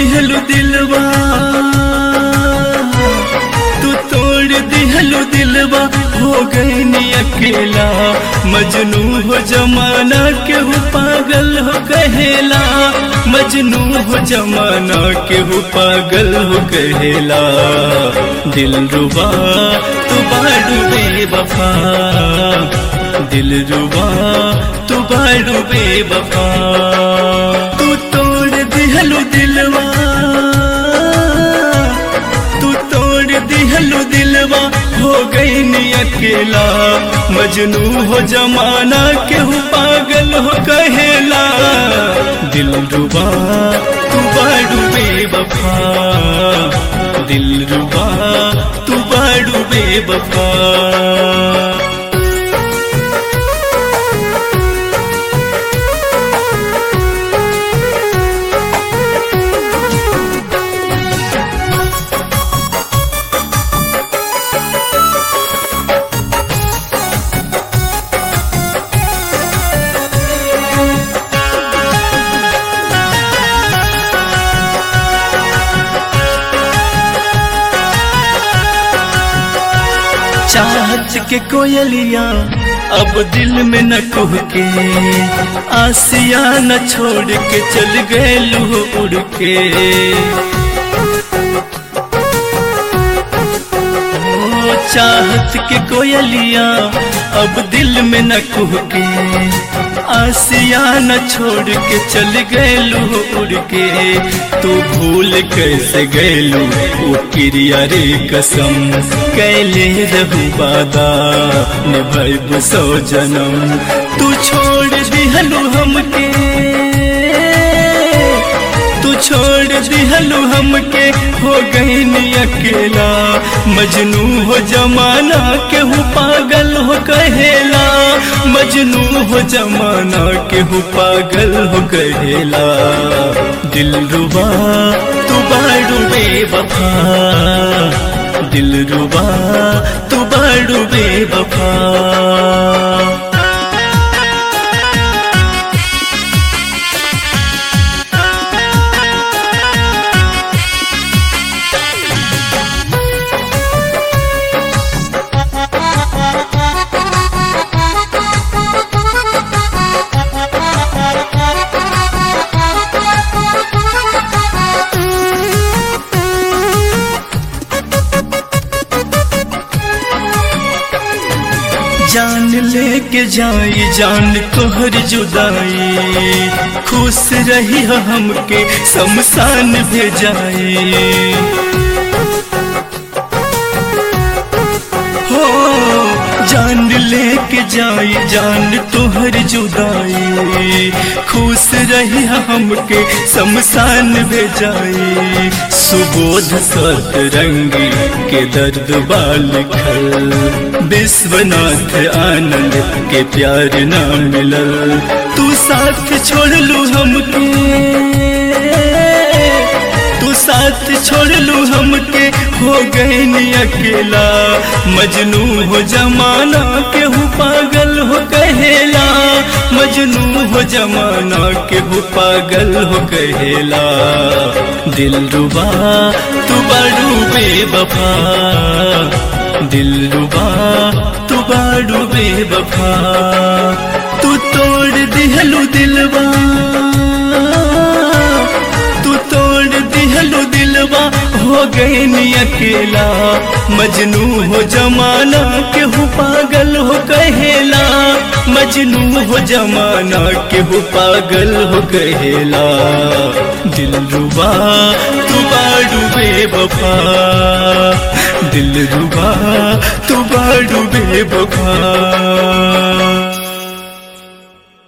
दिहलु दिलवा तू तोड़ दिहलु दिलवा हो गई नी अकेला मजनू हो जमाना केहू पागल हो कहेला मजनू हो जमाना केहू पागल हो कहेला दिल रुबा तू बाडू बेवफा दिल रुबा तू बाडू बेवफा तू तोड़ दिहलु दिलवा तू तोड़ दिहलु दिलवा हो गई नी अकेला मजनू हो जमाना केहू पागल हो कहेला दिल रुबा तू बाडू बेवफा दिल रुबा तू बाडू बेवफा चाहत के कोयलिया अब दिल में न कुह के आसिया न छोड़ के चल गए लू उड़ के ओ चाहत के कोयलिया अब दिल में न कुह के आसिया न छोड़ के चल गए लू उड़ के तू भूल कैसे गैलू वो क्रिया रे कसम कैले रहू बादा निभैब सौ जन्म तू छोड़ दिहलू हमके तू छोड़ दिहलू हमके हो गई नी अकेला मजनू हो जमाना केहू पागल हो कहेला मजनू हो जमाना केहू पागल हो कहेला दिल रुबा तू बाड़ू बेवफा दिल रुबा तू बाड़ू बेवफा जान लेके जाई जान तोहर जुदाई खुश रही हो हमके शमशान भेजाई हो जान लेके जाई जान तोहर जुदाई खुश रही हो हमके शमशान भेजाई सुबोध सत रंगी के दर्द बाल खल विश्वनाथ आनंद के प्यार ना मिलल तू साथ छोड़ लू हमके तू साथ छोड़ लू हमके हो गए नी अकेला मजनू हो जमाना केहू पागल हो कहेला मजनू हो जमाना केहू पागल हो कहेला दिल रुबा तू बड़ू बेवफा दिल रुबा तू बाड़ू बेवफा तू तोड़ दिहलू दिलवा तू तोड़ दिहलू दिलवा हो गए नी अकेला मजनू हो जमाना केहू पागल हो कहेला मजनू हो जमाना केहू पागल हो कहेला दिल रुबा तू बाड़ू बेवफा दिल रुबा तू बाड़ू बेवफा